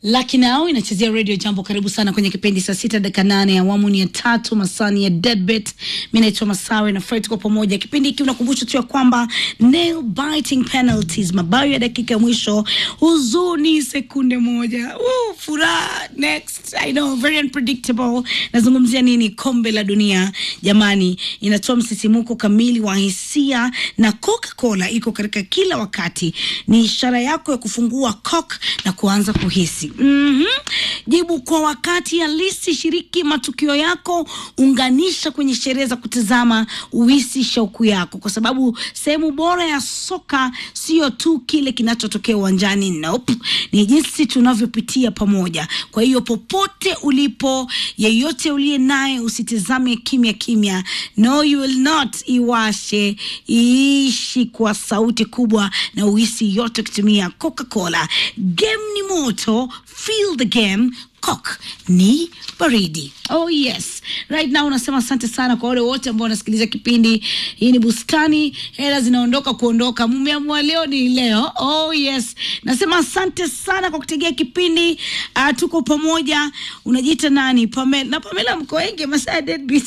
Lucky Now inachezea Radio Jambo. Karibu sana kwenye kipindi saa sita dakika nane awamu ni ya tatu masani ya Deadbeat. Mi naitwa Masawe na Fred kwa pamoja. Kipindi hiki unakumbusha tu ya kwamba nail biting penalties, mabao ya dakika ya mwisho, huzuni sekunde moja, Woo, furaha next. I know very unpredictable. Nazungumzia nini? Kombe la dunia jamani, inatoa msisimuko kamili wa hisia na Coca-Cola iko katika kila wakati, ni ishara yako ya kufungua Coke na kuanza kuhisi mm-hmm. Jibu kwa wakati halisi, shiriki matukio yako, unganisha kwenye sherehe za kutazama, uhisi shauku yako, kwa sababu sehemu bora ya soka sio tu kile kinachotokea uwanjani. Nope, ni jinsi tunavyopitia pamoja. Kwa hiyo popote ulipo, yeyote uliye naye, usitizame kimya kimya. No, you will not. Iwashe, iishi kwa sauti kubwa na uhisi yote ukitumia Coca-Cola. Game ni moto, feel the game. Coke ni baridi. Oh yes. Right now unasema asante sana kwa wale wote ambao wanasikiliza kipindi. Hii ni Bustani, hela zinaondoka kuondoka. Mumeamua leo ni leo. Oh yes. Nasema asante sana kwa kutegea kipindi. Uh, tuko pamoja. Unajiita nani? Pamela. Na Pamela mko wengi masaa deadbeat.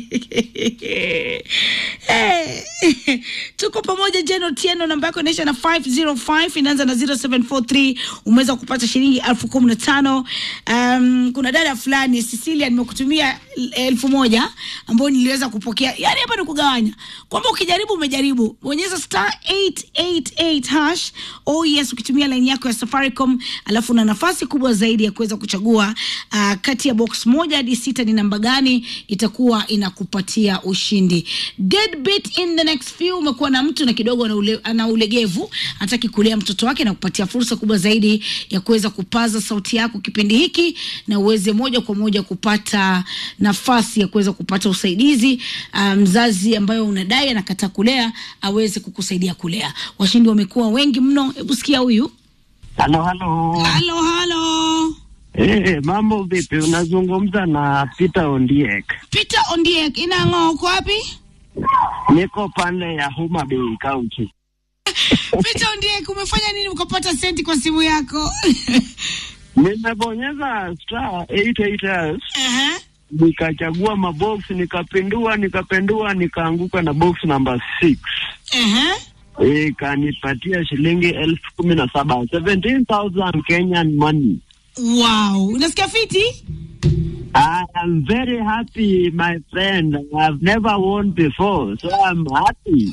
hey. Tuko pamoja Jeno Tieno, namba yako inaisha na 505 inaanza na 0743 umeweza kupata shilingi elfu kumi na tano. Um, kuna dada fulani Cecilia, nimekutumia elfu moja ambayo niliweza kupokea. Yani hapa ni kugawanya kwamba ukijaribu umejaribu, bonyeza star 888 hash. Oh yes, ukitumia line yako ya Safaricom, alafu una nafasi kubwa zaidi ya kuweza kuchagua uh, kati ya box moja hadi sita ni namba gani itakuwa inakupatia ushindi. Deadbeat in the next few, umekuwa na mtu na kidogo ana ule, ana ulegevu, hataki kulea mtoto wake na kupatia fursa kubwa zaidi ya kuweza kupaza sauti yako kipindi hiki na uweze moja kwa moja kupata nafasi ya kuweza kupata usaidizi. Mzazi um, ambayo unadai anakataa kulea aweze kukusaidia kulea. Washindi wamekuwa wengi mno. Hebu sikia huyu. Halo, halo. Halo, halo. Eh, mambo vipi? Unazungumza na Peter Ondiek. Peter Ondiek, inang'oo uko wapi? Niko pande ya Homa Bay County. Peter Ondiek, umefanya nini ukapata senti kwa simu yako? Nimebonyeza star 888 Aha. nikachagua mabox nikapindua nikapindua nikaanguka na box number 6 Aha. ikanipatia shilingi elfu kumi na saba 17,000 Kenyan money. Wow, unasikia fiti? I am very happy my friend. I've never won before so I'm happy.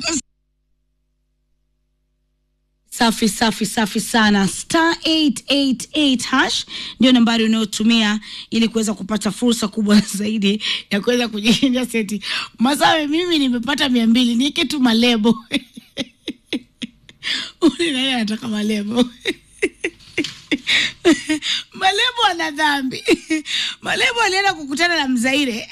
Safi safi safi sana. Star 888 hash ndio nambari unayotumia ili kuweza kupata fursa kubwa zaidi ya kuweza kujishindia seti. Masawe, mimi nimepata mia mbili, nieke tu malebo uli naye anataka malebo malebo ana dhambi. Malebo alienda kukutana na Mzaire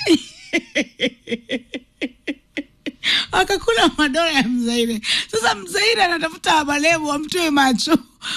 akakula madola ya Mzaire. Sasa Mzaire anatafuta malebo amtoe macho.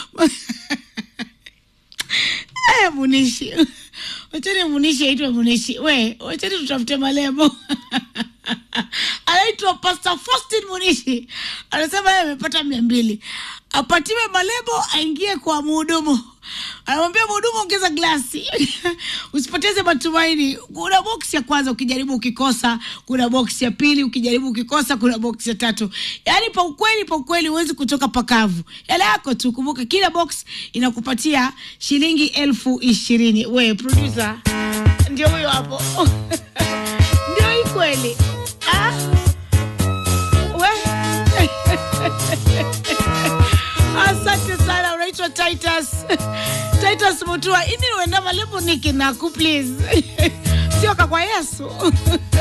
Aya, Munishi, wachani Munishi aitwe Munishi. We, wachani tutafute malebo anaitwa Pastor Faustin Munishi, anasema yeye amepata mia mbili, apatiwe malebo, aingie kwa mhudumu anamwambia mhudumu, ongeza glasi usipoteze matumaini. Kuna boksi ya kwanza, ukijaribu ukikosa, kuna boksi ya pili, ukijaribu ukikosa, kuna boksi ya tatu. Yaani pa ukweli, pa ukweli huwezi kutoka pakavu. Yale yako tu, kumbuka kila box inakupatia shilingi elfu ishirini. We producer, ndio huyo hapo ndio hii kweli ah? we Asante sana, unaitwa Titus Titus Mutua. Ini uenda malebo niki naku please, sio kakwa Yesu